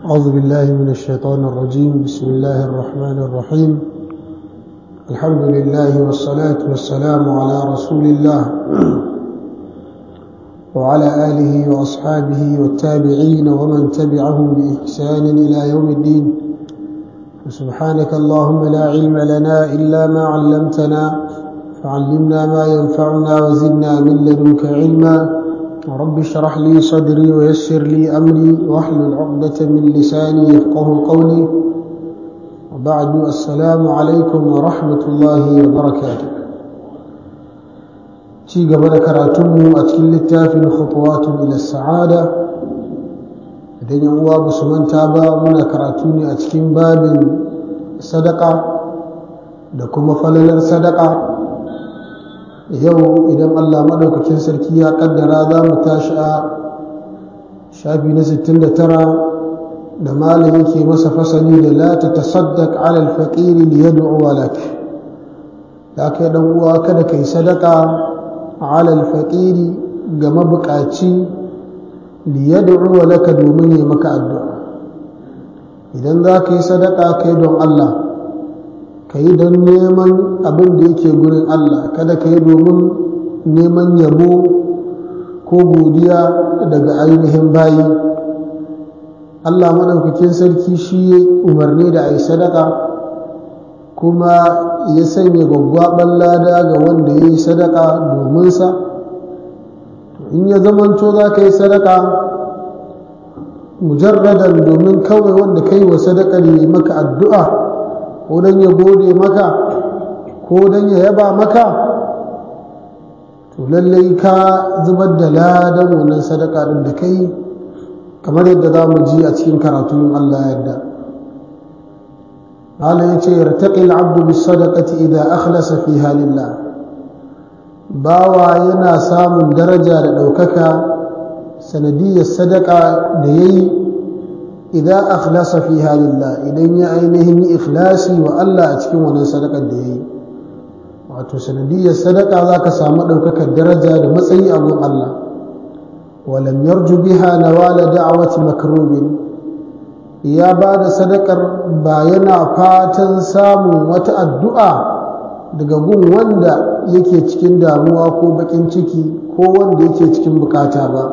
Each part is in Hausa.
أعوذ بالله من الشيطان الرجيم بسم الله الرحمن الرحيم الحمد لله والصلاة والسلام على رسول الله وعلى آله وأصحابه والتابعين ومن تبعهم بإحسان إلى يوم الدين سبحانك اللهم لا علم لنا إلا ما علمتنا فعلمنا ما ينفعنا وزدنا من لدنك علما رب اشرح لي صدري ويسر لي أمري واحلل عقدة من لساني يفقه قولي وبعد السلام عليكم ورحمة الله وبركاته ci gaba da karatunmu a cikin littafin khutuwatun ila sa'ada idan yan uwa ba su manta ba muna karatu ne a cikin babin sadaka da kuma falalar sadaka yau idan Allah maɗaukakin sarki ya kaddara za mu tashi a shafi na 69 da malam yake masa fasali da la ta tasaddaq ala al-faqir li yad'u lak da kai dan uwa kada kai sadaka ala al-faqir ga mabukaci li yad'u laka domin ya maka addu'a idan za ka yi sadaka kai don Allah ka yi don neman abin da yake gurin Allah kada ka yi domin neman yabo ko godiya daga ainihin bayi Allah maɗaukakin sarki shi ya umarni da a yi sadaka kuma ya sanya gwaggwaɓar lada ga wanda ya yi sadaka dominsa in ya zamanto za ka yi sadaka mujarradan domin kawai wanda ka yi wa sadakar yi maka addu'a ko don ya gode maka ko don ya yaba maka to lallai ka zubar da ladan wannan sadaka din da kai kamar yadda za mu ji a cikin karatun Allah yadda Allah ya ce yartaqi al-'abdu bis-sadaqati idha akhlasa fiha lillah bawa yana samun daraja da ɗaukaka sanadiyar sadaka da yayi idan akhlasa fiha lillah idan ya ainihin yi ikhlasi wa Allah a cikin wannan sadakar da yayi wato sanadiyar sadaka zaka samu daukakar daraja da matsayi a gun Allah walam yarju biha nawala da'wati makrubin ya ba da sadakar ba yana fatan samun wata addu'a daga gun wanda yake cikin damuwa ko bakin ciki ko wanda yake cikin bukata ba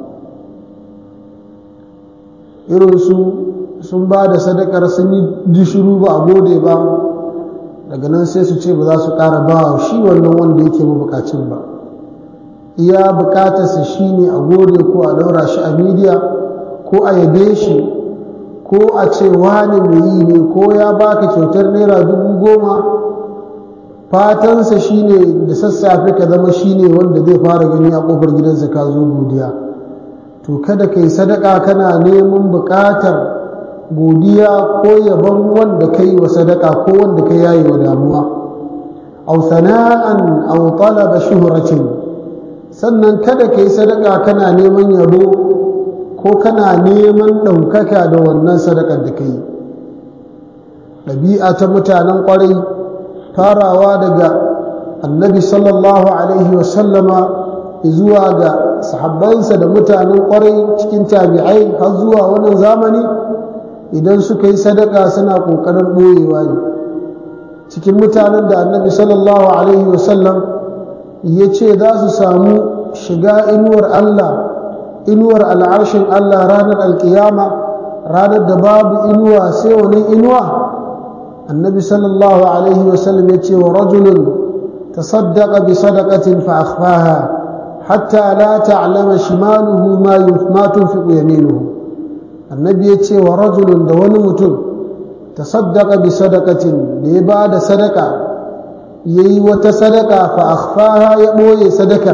irinsu sun ba da sadakar sun yi dishiru ba a gode ba daga nan sai su ce ba za su ƙara ba shi wannan wanda yake mabukacin ba iya bukatarsa shi ne a gode ko a ɗaura shi a midiya ko a yabe shi ko a ce wani mai yi ne ko ya baka kyautar naira dubu goma fatansa shi ne da sassafe ka zama shi ne wanda zai fara gani a ƙofar gidansa ka zo godiya to kada ka yi sadaka kana neman buƙatar godiya ko yabon wanda ka yi wa sadaka ko wanda ka yayi wa damuwa aw sana'an aw talaba shuhratin sannan kada ka yi sadaka kana neman yabo ko kana neman ɗaukaka da wannan sadakar da ka yi ɗabi'a ta mutanen ƙwarai farawa daga annabi sallallahu alaihi wasallama zuwa ga sahabbansa da mutanen kwarai cikin tabi'ai har zuwa wannan zamani idan suka yi sadaka suna ƙoƙarin ɓoyewa ne cikin mutanen da annabi sallallahu alaihi wasallam ya ce za su samu shiga inuwar Allah inuwar al'arshin Allah ranar alkiyama ranar da babu inuwa sai wani inuwa annabi sallallahu alaihi wasallam ya ce wa rajulun tasaddaqa bi sadaqatin fa akhfaha حتى لا تعلم شماله ما ما تنفق يمينه النبي يتي ورجل دون متن تصدق بصدقة لبعد صدقة يي وتصدقة فأخفاها يبوي صدقة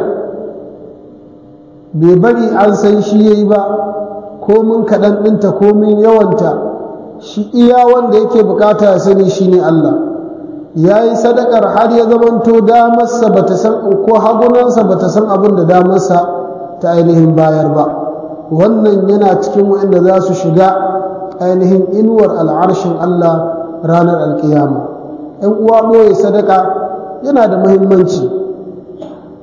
ببري عن سن شي يي با komin kaɗan ɗinta komin yawanta shi iya wanda yake bukata ya sani shine Allah ya yi sadakar har ya zamanto damarsa ba ta san ko hagunansa ba ta san abin da damarsa ta ainihin bayar ba wannan yana cikin waɗanda za su shiga ainihin inuwar al'arshin Allah ranar alkiyama ‘yan uwa ɓoye sadaka yana da muhimmanci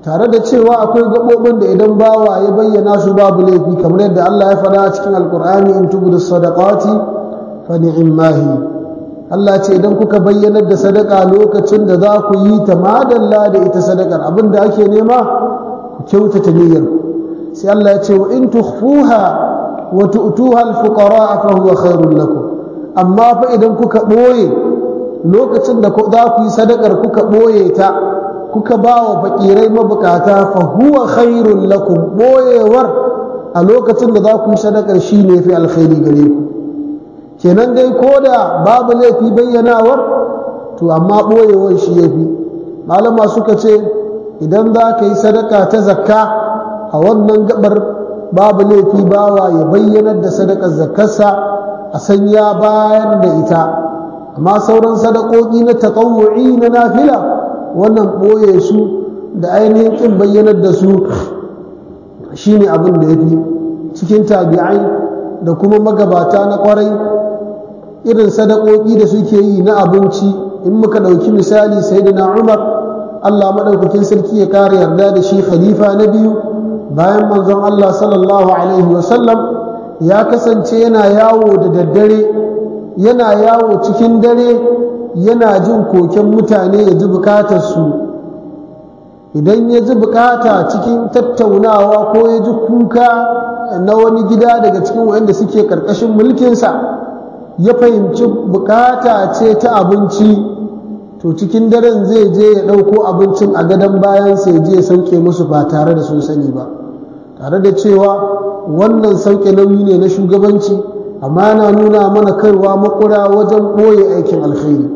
tare da cewa akwai gaɓoɓin da idan bawa ya bayyana su babu laifi kamar yadda Allah ya faɗa a cikin alkur'ani in tubu sadaqati fa ni'mahi Allah ce idan kuka bayyanar da sadaka lokacin da za ku yi ta madalla da ita sadakar abin da ake nema ku kyautata niyyar sai Allah ya ce wa in tukhfuha wa tu'tuha al-fuqara fa huwa khairul lakum amma fa idan kuka boye lokacin da za ku yi sadakar kuka boye ta kuka ba wa fakirai mabukata fa huwa khairul lakum boyewar a lokacin da za ku yi sadakar shine fi alkhairi gare ku kenan dai ko da babu laifi bayyanawar to amma ɓoyewar shi ya fi malama suka ce idan za ka yi sadaka ta zakka a wannan gabar babu laifi bawa ya bayyanar da sadakar zakkarsa a sanya bayan da ita amma sauran sadakoki na taƙawu'i na nafila wannan ɓoye su da ainihin ƙin bayyanar da su shine abin da ya fi cikin tabi'ai da kuma magabata na ƙwarai irin sadakoki da suke yi na abinci in muka ɗauki misali sayyidina umar allah maɗaukakin sarki ya ƙara yarda da shi khalifa na biyu bayan manzon allah sallallahu alaihi wasallam ya kasance yana yawo da daddare yana yawo cikin dare yana jin koken mutane ya ji bukatarsu idan ya ji bukata cikin tattaunawa ko ya ji kuka na wani gida daga cikin waɗanda suke ƙarƙashin mulkinsa ya fahimci bukata ce ta abinci to cikin daren zai je ya ɗauko abincin a gadon bayansa ya je ya sauke musu ba tare da sun sani ba tare da cewa wannan sauke nauyi ne na shugabanci amma yana nuna mana kaiwa makura wajen ɓoye aikin alkhairi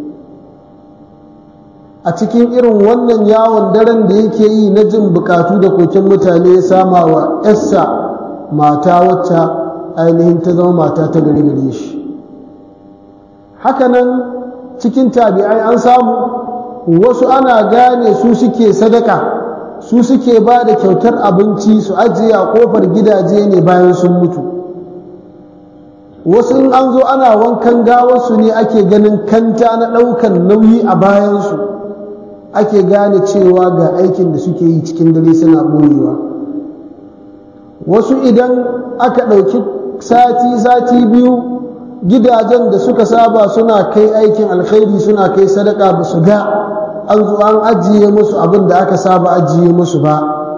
a cikin irin wannan yawon daren da yake yi na jin bukatu da koken mutane ya sama wa yarsa mata wacce ainihin ta zama mata ta gari gare shi hakanan cikin tabi'ai an samu wasu ana gane su suke sadaka su suke ba da kyautar abinci su ajiye a kofar gidaje ne bayan sun mutu wasu in an zo ana wankan gawarsu ne ake ganin kanta na ɗaukan nauyi a bayansu ake gane cewa ga aikin da suke yi cikin dare suna ɓoyewa wasu idan aka ɗauki sati-sati biyu gidajen da suka saba suna kai aikin alkhairi suna kai sadaka ba su ga an zo an ajiye musu abin da aka saba ajiye musu ba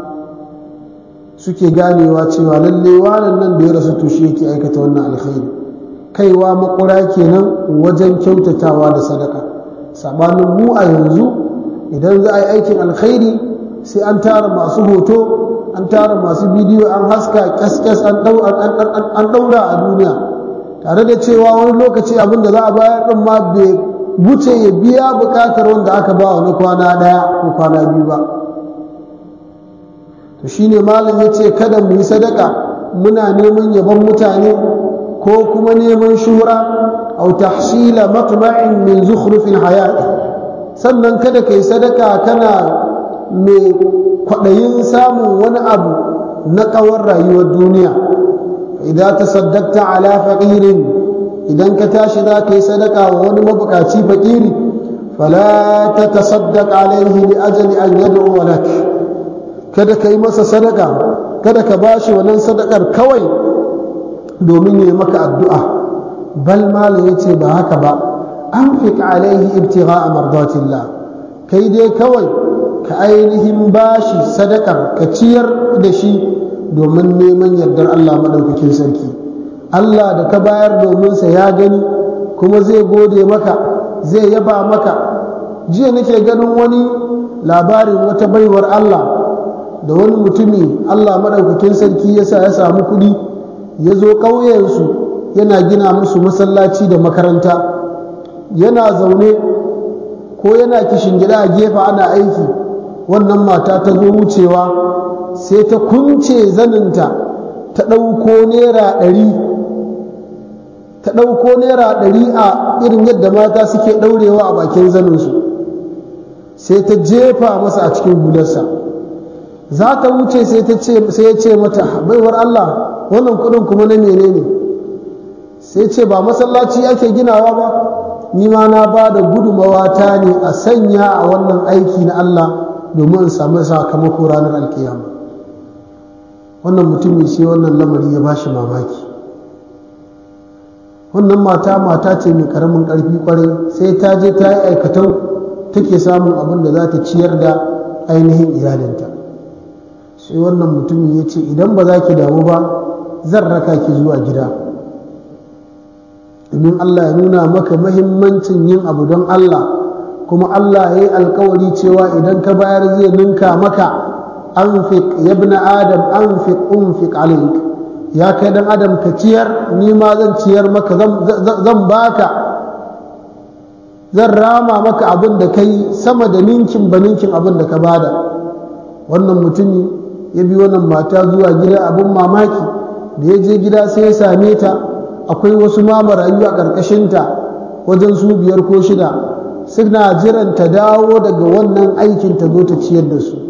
suke ganewa cewa lalle wanan nan da ya rasu to shi yake aikata wannan alkhairi kaiwa makura kenan wajen kyautatawa da sadaka sabanin mu a yanzu idan za a yi aikin alkhairi sai an tara masu hoto an tara masu bidiyo an haska kyaskyas an ɗaura a duniya tare da cewa wani lokaci abin da za a bayar ɗin ma bai wuce ya biya buƙatar wanda aka ba wani kwana ɗaya ko kwana biyu ba to shine malam ya ce kada mu yi sadaka muna neman yabon mutane ko kuma neman shura au tahsila matma'in min zukhrufil hayat sannan kada kai sadaka kana mai kwaɗayin samun wani abu na ƙawar rayuwar duniya idan ta saddakta ala faƙirin idan ka tashi za ka yi sadaka wa wani mabukaci faƙiri fala ta tasaddaq alaihi li ajali an yad'u lak kada ka yi masa sadaka kada ka bashi wannan sadakar kawai domin ya maka addu'a bal malam yace ba haka ba anfiq alaihi ibtigha'a mardatillah kai dai kawai ka ainihin bashi sadakar ka ciyar da shi domin neman yardar Allah maɗaukakin sarki Allah da ka bayar domin sa ya gani kuma zai gode maka zai yaba maka jiya nake ganin wani labarin wata baiwar Allah da wani mutumi Allah maɗaukakin sarki ya sa ya samu kuɗi ya zo ƙauyensu yana gina musu masallaci da makaranta yana zaune ko yana kishin gida a gefe ana aiki wannan mata ta zo wucewa sai ta kunce zaninta ta ɗauko naira ɗari ta ɗauko naira ɗari a irin yadda mata suke ɗaurewa a bakin zaninsu sai ta jefa masa a cikin hularsa za ta wuce sai ya ce mata baiwar Allah wannan kuɗin kuma na menene ne sai ce ba masallaci ake ginawa ba ni ma na ba da gudumawa ta ne a sanya a wannan aiki na Allah domin in samu sakamako ranar alkiyama wannan mutumin sai wannan lamari ya bashi mamaki wannan mata mata ce mai karamin karfi kwarai sai ta je ta yi aikatan take samun abin da za ta ciyar da ainihin iyalinta sai wannan mutumin ya ce idan ba za ki damu ba zan raka ki zuwa gida domin Allah ya nuna maka mahimmancin yin abu don Allah kuma Allah ya yi alkawari cewa idan ka bayar zai ninka maka anfiq ya ibn adam anfiq unfiq alayk ya kai dan adam ka ciyar ni ma zan ciyar maka zan baka zan rama maka abin da kai sama da ninkin ba ninkin abin da ka bada wannan mutumi ya bi wannan mata zuwa gida abin mamaki da ya je gida sai ya same ta akwai wasu ma marayu a ƙarƙashinta wajen su biyar ko shida suna jiran ta dawo daga wannan aikin ta zo ta ciyar da su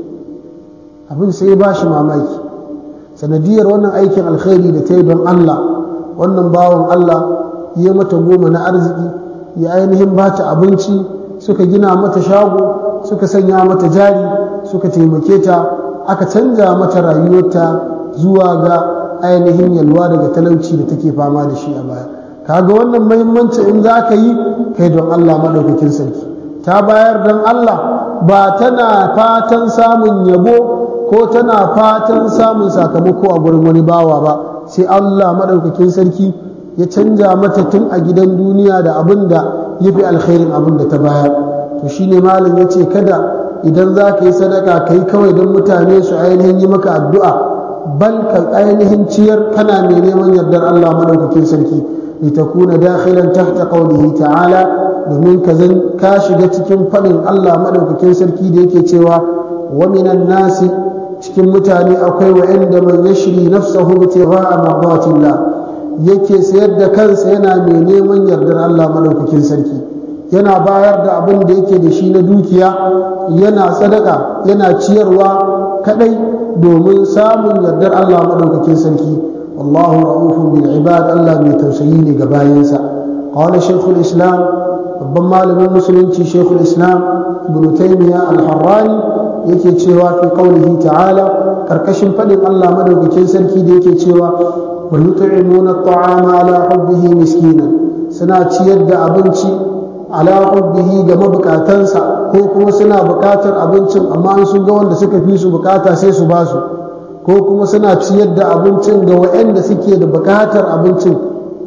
abin sai ya ba shi mamaki sanadiyar wannan aikin alkhairi da ta yi don Allah wannan bawan Allah ya mata goma na arziki ya ainihin ba ta abinci suka gina mata shago suka sanya mata jari suka taimake ta aka canja mata rayuwarta zuwa ga ainihin yalwa daga talauci da take fama da shi a baya kaga wannan muhimmanci in za ka yi kai don Allah maɗaukakin sarki ta bayar don Allah ba tana fatan samun yabo ko tana fatan samun sakamako a gurin wani bawa ba sai Allah maɗaukakin sarki ya canja mata tun a gidan duniya da abin da ya fi alkhairin abin da ta bayar to shine malam ya ce kada idan za ka yi sadaka ka yi kawai don mutane su ainihin yi maka addu'a bal ka ainihin ciyar kana mai neman yardar Allah maɗaukakin sarki litakuna dakhilan tahta qawlihi ta'ala domin ka zan ka shiga cikin faɗin Allah maɗaukakin sarki da yake cewa wa minan nasi cikin mutane akwai wa'anda man yashri nafsahu ibtigha'a mardatillah yake sayar da kansa yana mai neman yardar Allah maɗaukakin sarki yana bayar da abin da yake da shi na dukiya yana sadaka yana ciyarwa kadai domin samun yardar Allah maɗaukakin sarki wallahu ra'ufun bil ibad Allah mai tausayi ne ga bayansa qala shaykhul islam babban malamin musulunci shaykhul islam ibn taymiya al-harrani yake cewa fi qawlihi ta'ala karkashin fadin Allah maɗaukakin sarki da yake cewa wa yut'imuna at-ta'ama ala hubbihi miskinan suna ciyar da abinci ala hubbihi ga mabukatansa ko kuma suna bukatar abincin amma an sun ga wanda suka fi su bukata sai su ba su ko kuma suna ciyar da abincin ga waɗanda suke da bukatar abincin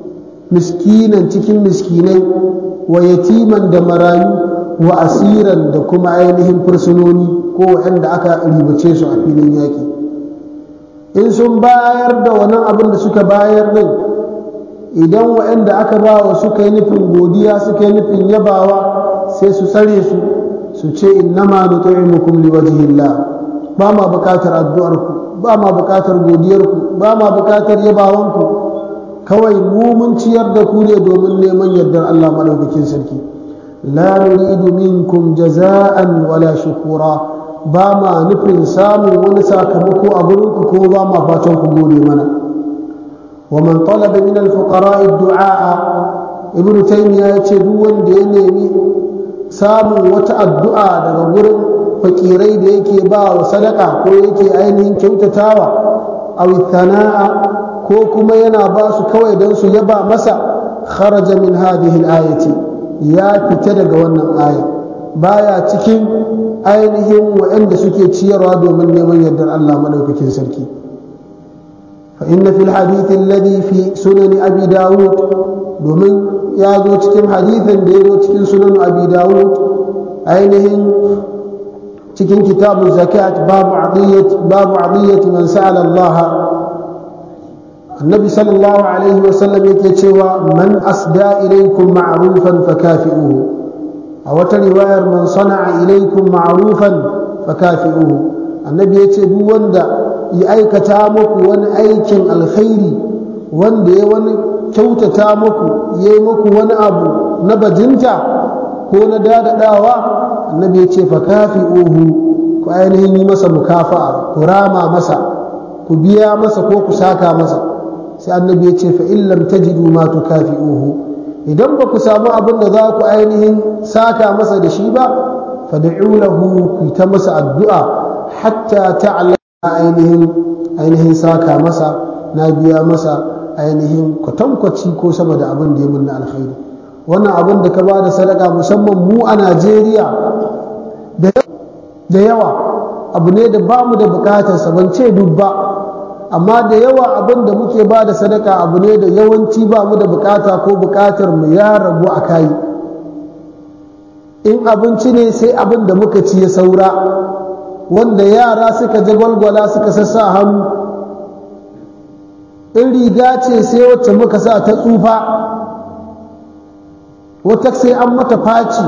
miskinan cikin miskinai wa yatiman da marayu wa asiran da kuma ainihin fursunoni ko waɗanda aka ribace su a filin yaƙi in sun bayar da wannan abin da suka bayar din idan waɗanda aka ba wa suka yi nufin godiya suka yi nufin yabawa sai su tsare su su ce innama nut'imukum liwajhillah ba ma bukatar addu'arku ba ma bukatar godiyarku ba ma bukatar yabawanku kawai mu mun ciyar da ku ne domin neman yardar Allah madaukakin sarki la nuridu minkum jaza'an wala shukura ba ma nufin samun wani sakamako a gurinku ko ba ma fatan ku gode mana ومن طلب من الفقراء الدعاء ابن تيمية يتدو wanda ya nemi samun wata addu'a daga gurin fakirai da yake ba wa sadaka ko yake ainihin kyautatawa aw thana'a ko kuma yana ba su kawai don su yaba masa kharaja min hadhihi al-ayati ya fita daga wannan aya baya cikin ainihin waɗanda suke ciyarwa domin neman yardar Allah madaukakin sarki فإن في الحديث الذي في سنن أبي داود domin ya zo cikin hadithin da ya zo cikin sunan abi dawud ainihin cikin kitabu zakat babu adiyyat babu adiyyat man sa'ala Allah annabi sallallahu alaihi wa sallam yake cewa man asda ilaykum ma'rufan fakafi'uhu a wata riwayar man sana'a ilaykum ma'rufan fakafi'uhu annabi yace duk wanda ya aikata muku wani aikin alkhairi wanda ya wani kyautata muku ya yi muku wani abu na bajinta ko na dadadawa annabi ya ce fa kafi uhu ku ainihin yi masa mukafa'a ku rama masa ku biya masa ko ku saka masa sai annabi ya ce fa in lam tajidu ma tukafi'uhu idan ba ku samu abin da za ku ainihin saka masa da shi ba fad'u lahu ku ta masa addu'a hatta ta'lamu ainihin ainihin saka masa na biya masa ainihin kwatankwaci ko sama da abin da ya mun na alkhairi wannan abin da ka ba da sadaka musamman mu a Najeriya da yawa abu ne da ba mu da bukatarsa ban ce duk ba amma da yawa abin da muke ba da sadaka abu ne da yawanci ba mu da bukata ko bukatar mu ya rabu a kayi in abinci ne sai abin da muka ci ya saura wanda yara suka jagwalgwala suka sassa hannu in riga ce sai wacce muka sa ta tsufa wata sai an mata faci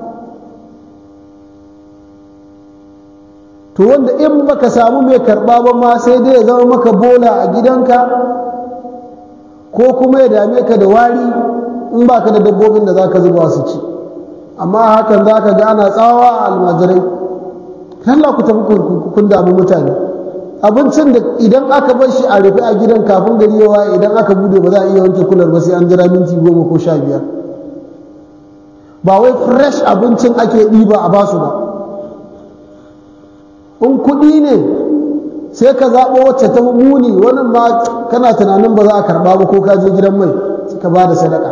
to wanda in baka samu mai karɓa ba ma sai dai ya zama maka bola a gidanka ko kuma ya dame ka da wari in baka da dabbobin da za ka zuba su ci amma hakan za ka ga ana tsawa a almajirai Allah ku tafi kun damu mutane abincin da idan aka bar shi a rufe a gidan kafin gari yawa idan aka bude ba za a iya wanke kular ba sai an jira minti goma ko sha biyar ba wai fresh abincin ake ɗiba a basu ba in kuɗi ne sai ka zaɓo wacce ta muni wani ma kana tunanin ba za a karɓa ba ko ka je gidan mai ka ba da sadaka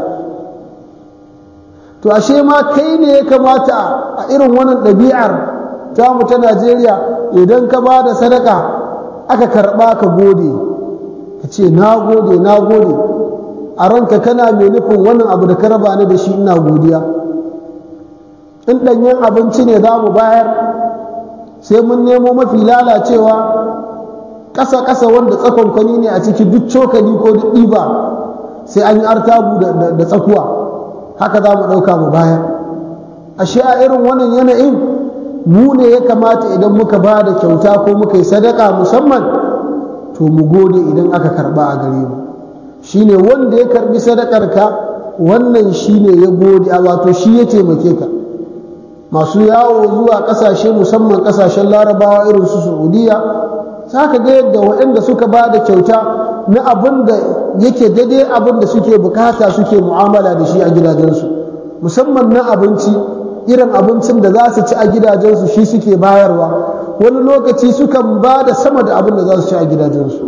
to ashe ma kai ne ya kamata a irin wannan ɗabi'ar tamu ta najeriya idan ka ba da sadaka aka karɓa ka gode ka ce na gode na gode a ranka kana mai nufin wannan abu da ka raba ni da shi ina godiya in ɗanyen abinci ne za mu bayar sai mun nemo mafi lalacewa ƙasa-ƙasa wanda tsakonkwani ne a ciki duk cokali ko duk ɗiba sai an yi artabu da tsakuwa haka za mu ɗauka mu bayar ashe a irin wannan yanayin mu ne ya kamata idan muka ba da kyauta ko muka yi sadaka musamman to mu gode idan aka karba a gare mu shine wanda ya karbi sadakarka wannan shine ya gode a wato shi ya taimake ka masu yawo zuwa kasashe musamman kasashen larabawa irin su saudiya za ka ga yadda waɗanda suka ba da kyauta na abin da yake daidai abin da suke bukata suke mu'amala da shi a gidajensu musamman na abinci irin abincin da za su ci a gidajensu shi suke bayarwa wani lokaci sukan ba da sama da abin da za su ci a gidajensu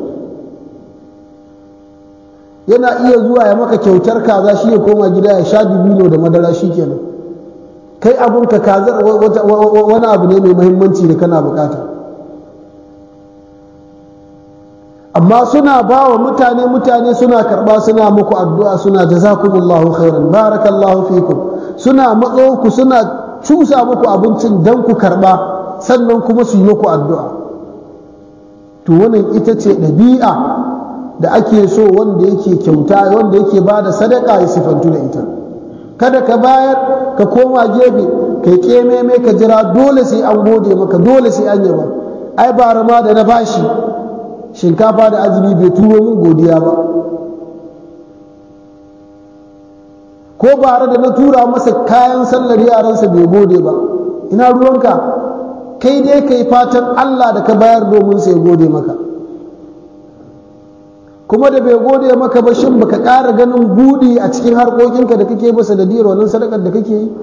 yana iya zuwa ya maka kyautar kaza shi ya koma gida ya sha dubino da madara shi kenan kai abinka kazar wani abu ne mai mahimmanci da kana bukata amma suna ba wa mutane mutane suna karba suna muku addu'a suna jazakumullahu khairan barakallahu fikum suna matso ku suna cusa muku abincin dan ku karba sannan kuma su yi muku addu'a to wannan ita ce ɗabi'a da ake so wanda yake kyauta wanda yake ba da sadaka ya sifantu da ita kada ka bayar ka koma gefe kai kememe ka jira dole sai an gode maka dole sai an yaba ai bara ma da na bashi shinkafa da azumi bai turo min godiya ba ko bara da na tura masa kayan sallar yaransa bai gode ba ina ruwanka kai dai kai fatan Allah da ka bayar domin sai gode maka kuma da bai gode maka ba shin baka ƙara ganin budi a cikin harkokinka da kake masa da diyar wannan sadakar da kake yi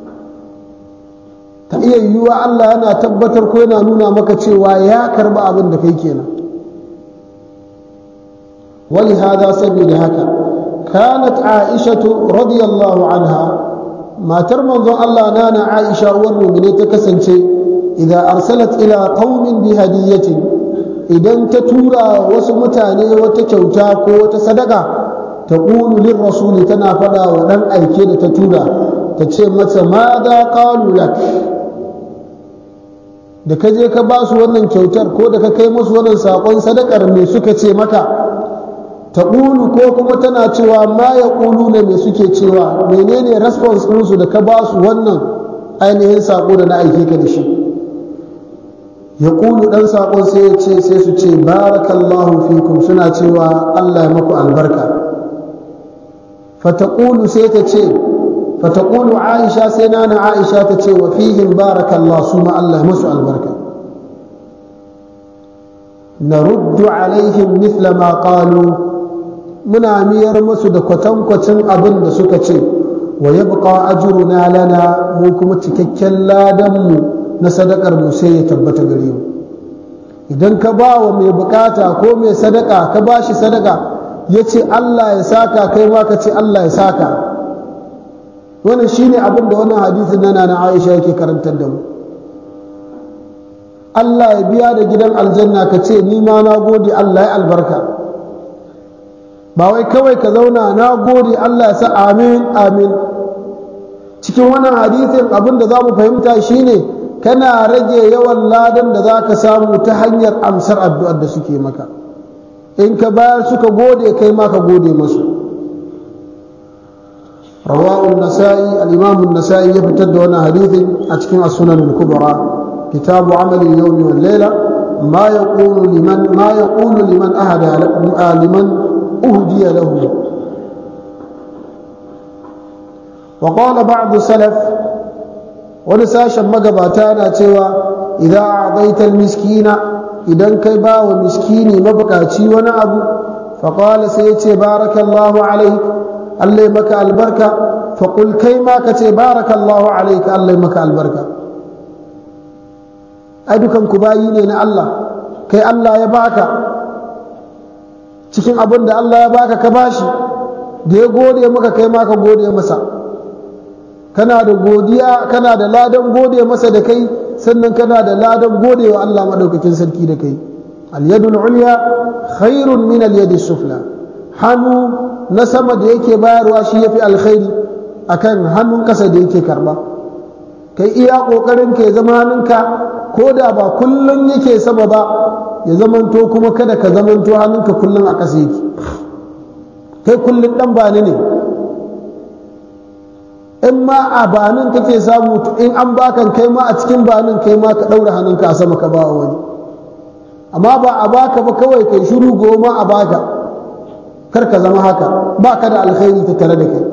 ta iya yiwuwa Allah yana tabbatar ko yana nuna maka cewa ya karba abin da kai kenan ولهذا سبيل هكا كانت عائشة رضي الله عنها ما ترمض الله نانا عائشة والمؤمنين تكسنشي إذا أرسلت إلى قوم بهدية إذا تتورى وسمتاني وتكوتا وتصدقا تقول للرسول تنافدا ولن أيكيد تتورى تتشمت ماذا قالوا لك da ka je ka ba su wannan kyautar ko da ka kai musu wannan saƙon sadakar me suka ce maka ta ƙulu ko kuma tana cewa ma ya ƙulu ne me suke cewa menene response ɗinsu da ka ba su wannan ainihin saƙo da na aike ka da shi ya ƙulu ɗan saƙon sai ya ce sai su ce barakallahu fikum suna cewa allah ya maku albarka fataƙulu sai ta ce fataƙulu aisha sai nana aisha ta ce wa fihim barakallah su ma allah ya masu albarka نرد عليهم مثل ما قالوا muna miyar musu da kwatankwacin abin da suka ce wa yabqa ajruna lana mu kuma cikakken ladan mu na sadakar mu sai ya tabbata gare mu idan ka ba wa mai bukata ko mai sadaka ka ba shi sadaka ya ce Allah ya saka kai ma ka ce Allah ya saka wannan shine abin da wannan hadisin nana na Aisha yake karantar da mu Allah ya biya da gidan aljanna ka ce ni ma na gode Allah ya albarka ba wai kawai ka zauna na gode Allah ya sa amin amin cikin wannan hadisin abin da za mu fahimta shine kana rage yawan ladan da za ka samu ta hanyar amsar addu'ar da suke maka in ka bayar suka gode kai ma ka gode masu rawa'un nasa'i al-imam nasai ya fitar da wannan hadithin a cikin as-sunan al-kubra kitabu amali al-yawmi wal layla ma yaqulu liman ma yaqulu liman ahada liman uhdiya lahu wa qala ba'd salaf wani sashen magabata na cewa idan a'daita al-miskina idan kai ba wa miskini mabukaci wani abu faƙala sai ya ce barakallahu alaik allai maka albarka faƙul kai ma ka ce barakallahu alaik allai maka albarka ai dukan ku bayi ne na Allah kai Allah ya baka cikin abin da Allah ya baka ka bashi da ya gode maka kai ma ka gode masa kana da godiya kana da ladan gode masa da kai sannan kana da ladan gode wa Allah maɗaukakin sarki da kai al-yadul ulya khairun min al-yadi sufla hannu na sama da yake bayarwa shi yafi alkhairi akan hannun kasa da yake karba kai iya kokarin ka ya zama hannunka ko da ba kullun yake sama ba ya zamanto kuma kada ka zamanto hannunka kullun a kasa yake kai kullun dan bani ne in ma a banin kake samu in an bakan kai ma a cikin banin kai ma ka ɗaura hannunka a sama ka ba wani amma ba a baka ba kawai kai shiru goma a baka kar ka zama haka ba ka da alkhairi ta tare da kai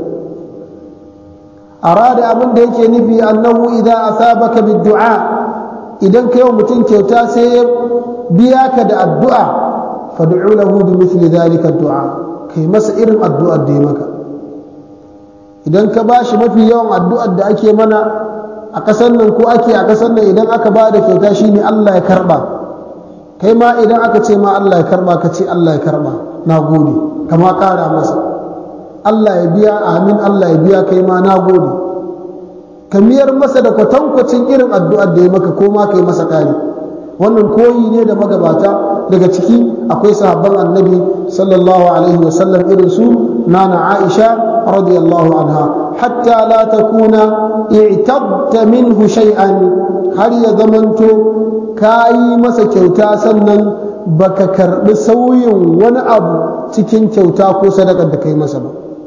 arada abin da yake nufi annahu idan asabaka biddu'a idan kai wa mutum kyauta sai ya biya ka da addu'a fad'u lahu bi mithli dhalika du'a kai masa irin addu'ar da ya maka idan ka ba shi mafi yawan addu'ar da ake mana a ƙasar nan ko ake a ƙasar nan idan aka ba da kyauta shi ne Allah ya karɓa kai ma idan aka ce ma Allah ya karɓa ka ce Allah ya karɓa na gode kama ƙara masa Allah ya biya amin Allah ya biya kai ma na gode ka miyar masa da kwatankwacin irin addu'ar da ya maka ko ma kai masa ƙari wannan koyi ne da magabata daga ciki akwai sahabban annabi sallallahu alaihi wasallam irin su nana aisha رضي الله عنها حتى لا تكون اعتبت منه شيئا هل يضمنت كاي مسا kyauta sannan baka karbi sauyin wani abu cikin kyauta ko sadakar da kai masa ba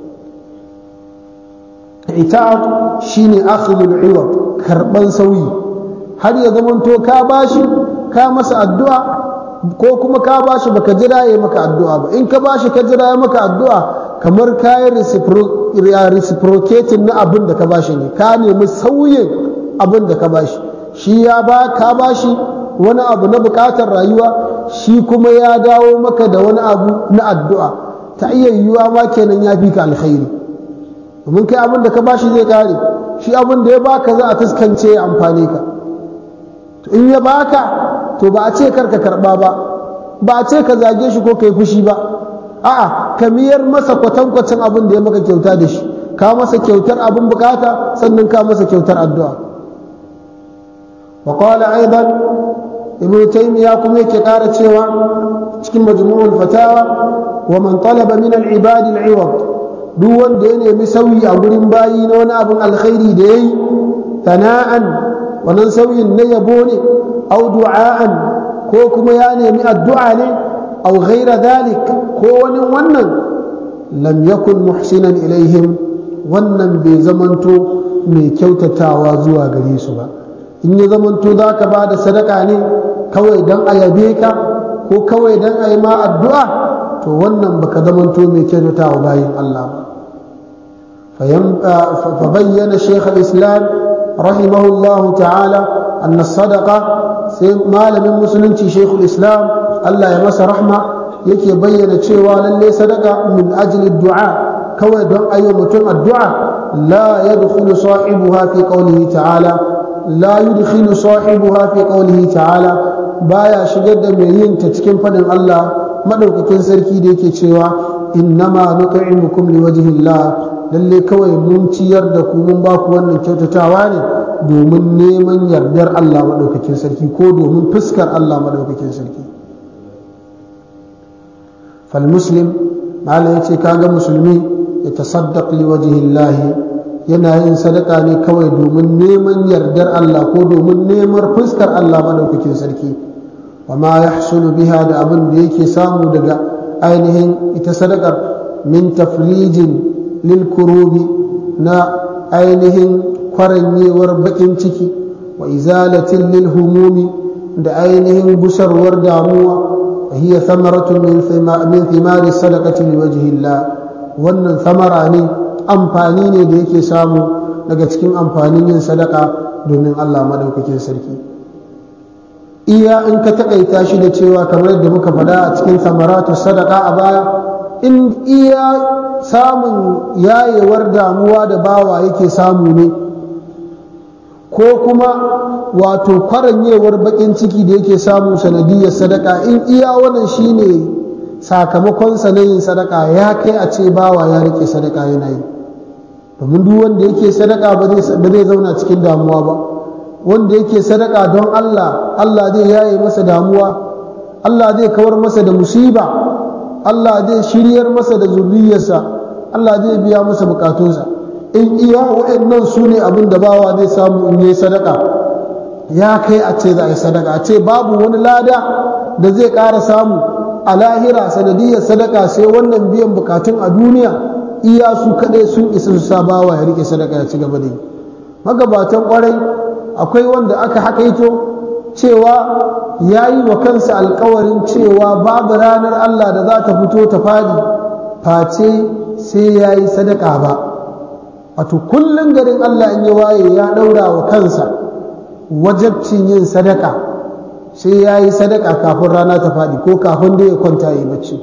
itab shine akhdhul iwad karban sauyi har ya zamanto ka bashi ka masa addu'a ko kuma ka bashi baka jira ya maka addu'a ba in ka bashi ka jira ya maka addu'a kamar kayan reciprocating na abin da ka bashi ne ka nemi sauyin abin da ka bashi shi ya ba ka bashi wani abu na bukatar rayuwa shi kuma ya dawo maka da wani abu na addu'a ta iya yiwuwa ma kenan ya fi ka alkhairi domin kai abin da ka bashi zai kare shi abin da ya baka za a taskance ya amfane ka to in ya baka to ba a ce karka karba ba ba a ce ka zage shi ko kai fushi ba a'a ka miyar masa kwatankwacin abin da ya maka kyauta da shi ka masa kyautar abin bukata sannan ka masa kyautar addu'a wa qala aidan ibn taymiya kuma yake ƙara cewa cikin majmu'ul fatawa wa man talaba min al-ibad al-iwad duk wanda ya nemi sauyi a gurin bayi na wani abin alkhairi da yayi tana'an wannan sauyin na yabo ne au du'a'an ko kuma ya nemi addu'a ne أو غير ذلك كون ونن لم يكن محسنا إليهم ونن بزمنتو mai kyautatawa zuwa gare su ba in ya zamanto za ka ba da sadaka ne kawai don a yabe ka ko kawai don a yi ma addu'a to wannan baka zamanto mai kyautatawa bayan Allah ba fa bayyana shekh al-islam rahimahullahu ta'ala أن الصدقة malamin musulunci shekul islam Allah ya masa rahma yake bayyana cewa lallai sadaka min ajli du'a kawai don ayo mutum addu'a la yadkhulu sahibuha fi qawlihi ta'ala la yudkhilu sahibuha fi qawlihi ta'ala baya shigar da mai yin ta cikin fadin Allah madaukakin sarki da yake cewa innama nut'imukum liwajhillah lalle kawai mun ciyar da ku mun ba ku wannan kyautatawa ne domin neman yardar Allah madaukakin sarki ko domin fuskar Allah madaukakin sarki fal muslim mala yace kaga musulmi ya tasaddaq liwajhillah yana yin sadaka ne kawai domin neman yardar Allah ko domin neman fuskar Allah madaukakin sarki wa ma yahsulu biha da abin da yake samu daga ainihin ita sadakar min tafrijin lil kurubi na ainihin kwaranyewar bakin ciki wa izalatin lil humumi da ainihin gusarwar damuwa wa hiya thamaratu min thimari sadaqati liwajhi Allah wannan thamara ne amfani ne da yake samu daga cikin amfanin yin sadaka domin Allah madaukakin sarki iya in ka takaita shi da cewa kamar yadda muka faɗa a cikin samaratu sadaka a baya in iya samun yayewar damuwa da bawa yake samu ne ko kuma wato kwaranyewar bakin ciki da yake samu sanadiyar sadaka in iya wannan shine sakamakon na yin sadaka ya kai a ce bawa ya rike sadaka yana yi domin duk wanda yake sadaka ba zai zauna cikin damuwa ba wanda yake sadaka don Allah Allah zai yaye masa damuwa Allah zai kawar masa da musiba Allah zai shiryar masa da zuriyarsa Allah zai biya masa bukatunsa in iya waɗannan su ne abin da bawa zai samu in yi sadaka ya kai a ce za a yi sadaka a ce babu wani lada da zai ƙara samu a lahira sanadiyar sadaka sai wannan biyan bukatun a duniya iya su kaɗai sun isa su sa bawa ya rike sadaka ya ci gaba da yi magabatan ƙwarai akwai wanda aka hakaito cewa ya yi wa kansa alkawarin cewa babu ranar Allah da za ta fito ta fadi face sai ya yi sadaka ba wato kullum garin Allah in ya waye ya ɗaura wa kansa wajabcin yin sadaka sai ya yi sadaka kafin rana ta fadi ko kafin da ya kwanta ya yi bacci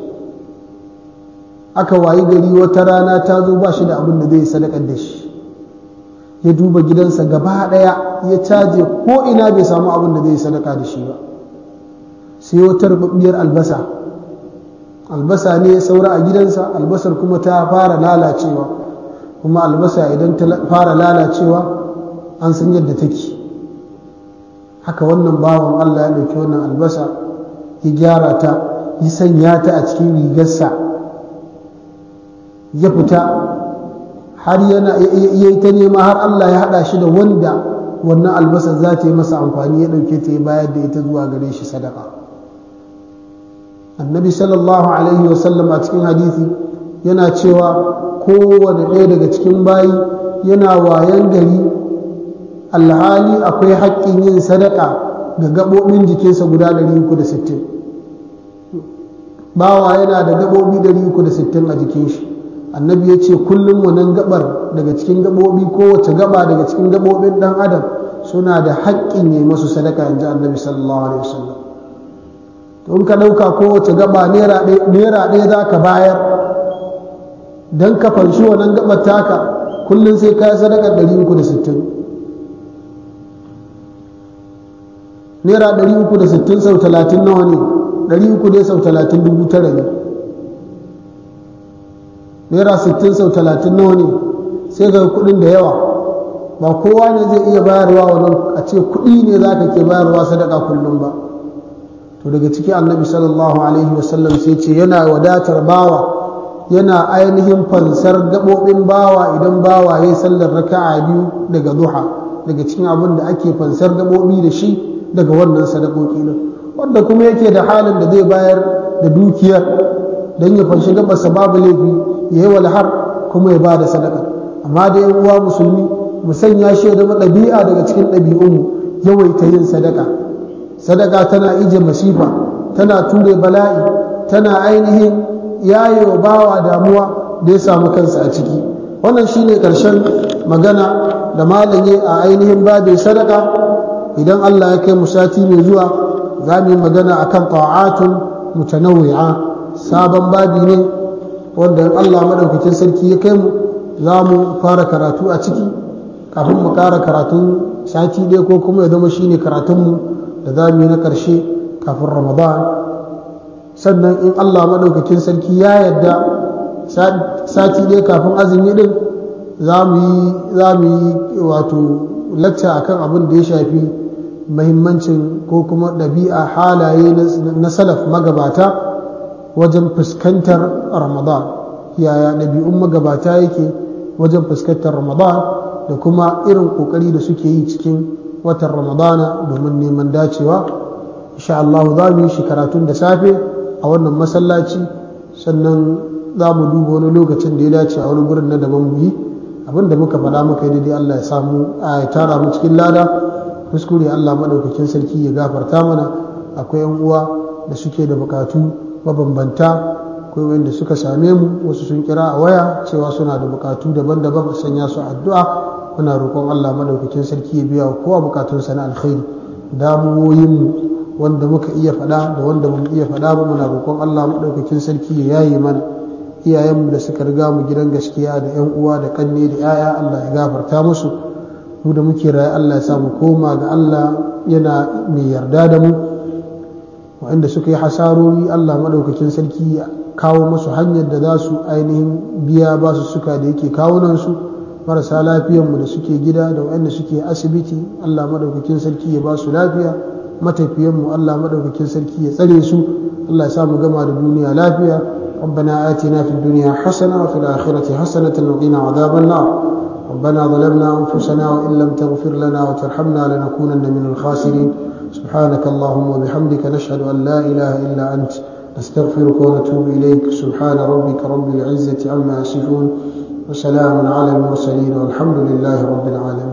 aka wayi gari wata rana ta zo ba shi da abin da zai yi sadakar da shi ya duba gidansa gaba ɗaya ya caje ko ina bai samu abin da zai sadaka da shi ba sai wata rubabbiyar albasa albasa ne ya saura a gidansa albasar kuma ta fara lalacewa kuma albasa idan ta fara lalacewa an san yadda take haka wannan bawan Allah ya ɗauki wannan albasa ya gyara ta ya sanya ta a cikin rigarsa ya fita har yana ya yi ta nema har Allah ya haɗa shi da wanda wannan albasar za ta yi masa amfani ya ɗauke ta ya bayar da ita zuwa gare shi sadaka annabi sallallahu alaihi wasallam a cikin hadisi yana cewa kowane ɗaya daga cikin bayi yana wayan gari alhali akwai haƙƙin yin sadaka ga gaɓoɓin jikinsa guda 360 bawa yana da gaɓoɓi 360 a jikin shi annabi ya ce kullum wannan gabar daga cikin gabobi kowace gaba daga cikin gabobin dan adam suna da haƙƙin yi masu sadaka in ji annabi sallallahu alaihi wasallam to in ka ɗauka kowace gaba naira ɗaya za ka bayar don ka fanshi wannan gabar taka kullum sai ka yi sadaka ɗari uku da sittin naira ɗari uku da sittin sau talatin nawa ne ɗari uku dai sau talatin dubu tara ne naira sittin sau talatin nawa ne sai ga kuɗin da yawa ba kowa ne zai iya bayarwa wannan a ce kuɗi ne za ka ke bayarwa sadaka kullum ba to daga ciki annabi sallallahu alaihi wasallam sai ce yana wadatar bawa yana ainihin fansar gaɓoɓin bawa idan bawa ya yi sallar raka'a biyu daga duha daga cikin abin da ake fansar gaɓoɓi da shi daga wannan sadakoki nan wanda kuma yake da halin da zai bayar da dukiyar don ya fanshi gabarsa babu laifi ya yi walhar kuma ya ba da sadaka amma da yan uwa musulmi mu sanya shi ya zama ɗabi'a daga cikin ɗabi'unmu yawaita yin sadaka sadaka tana ije masifa tana ture bala'i tana ainihin yaye wa bawa damuwa da ya samu kansa a ciki wannan shine ƙarshen magana da malanye a ainihin babin sadaka idan Allah ya kai mu sati mai zuwa za mu yi magana akan ta'atun mutanawwi'a sabon babi ne wanda Allah madaukakin sarki ya kai mu za mu fara karatu a ciki kafin mu ƙara karatun sati ɗaya ko kuma ya zama shine karatunmu da za mu yi na ƙarshe kafin ramadan sannan in Allah madaukakin sarki ya yarda sati ɗaya kafin azumi ɗin za mu yi wato lacca akan abin da ya shafi mahimmancin ko kuma ɗabi'a halaye na salaf magabata wajen fuskantar ramadan yaya ɗabi'un magabata yake wajen fuskantar ramadan da kuma irin ƙoƙari da suke yi cikin watan ramadana domin neman dacewa insha Allah za mu yi shi karatun da safe a wannan masallaci sannan za mu duba wani lokacin da ya dace a wani gurin na daban mu yi abinda muka faɗa muka yi daidai Allah ya samu a tara mu cikin lada kuskure Allah maɗaukakin sarki ya gafarta mana akwai yan uwa da suke da bukatu mabambanta akwai wanda suka same mu wasu sun kira a waya cewa suna da bukatu daban-daban a sanya su addu'a muna roƙon Allah maɗaukakin sarki ya biya kowa bukatunsa na alkhairi damuwoyin mu wanda muka iya faɗa da wanda bamu iya faɗa ba muna roƙon Allah maɗaukakin sarki ya yaye mana iyayenmu da suka riga mu gidan gaskiya da yan uwa da kanne da 'ya'ya Allah ya gafarta musu mu da muke raye Allah ya samu koma ga Allah yana mai yarda da mu waɗanda suka yi hasarori Allah maɗaukakin sarki ya kawo musu hanyar da za su ainihin biya ba su suka da yake kawunansu marasa lafiyanmu da suke gida da waɗanda suke asibiti Allah maɗaukakin sarki ya ba su lafiya matafiyanmu Allah maɗaukakin sarki ya tsare su Allah ya samu gama da duniya lafiya ربنا آتنا في الدنيا حسنة وفي الآخرة حسنة وقنا عذاب النار ربنا ظلمنا أنفسنا وإن لم تغفر لنا وترحمنا لنكونن من الخاسرين سبحانك اللهم وبحمدك نشهد أن لا إله إلا أنت نستغفرك ونتوب إليك سبحان ربك رب العزة عما يصفون وسلام على المرسلين والحمد لله رب العالمين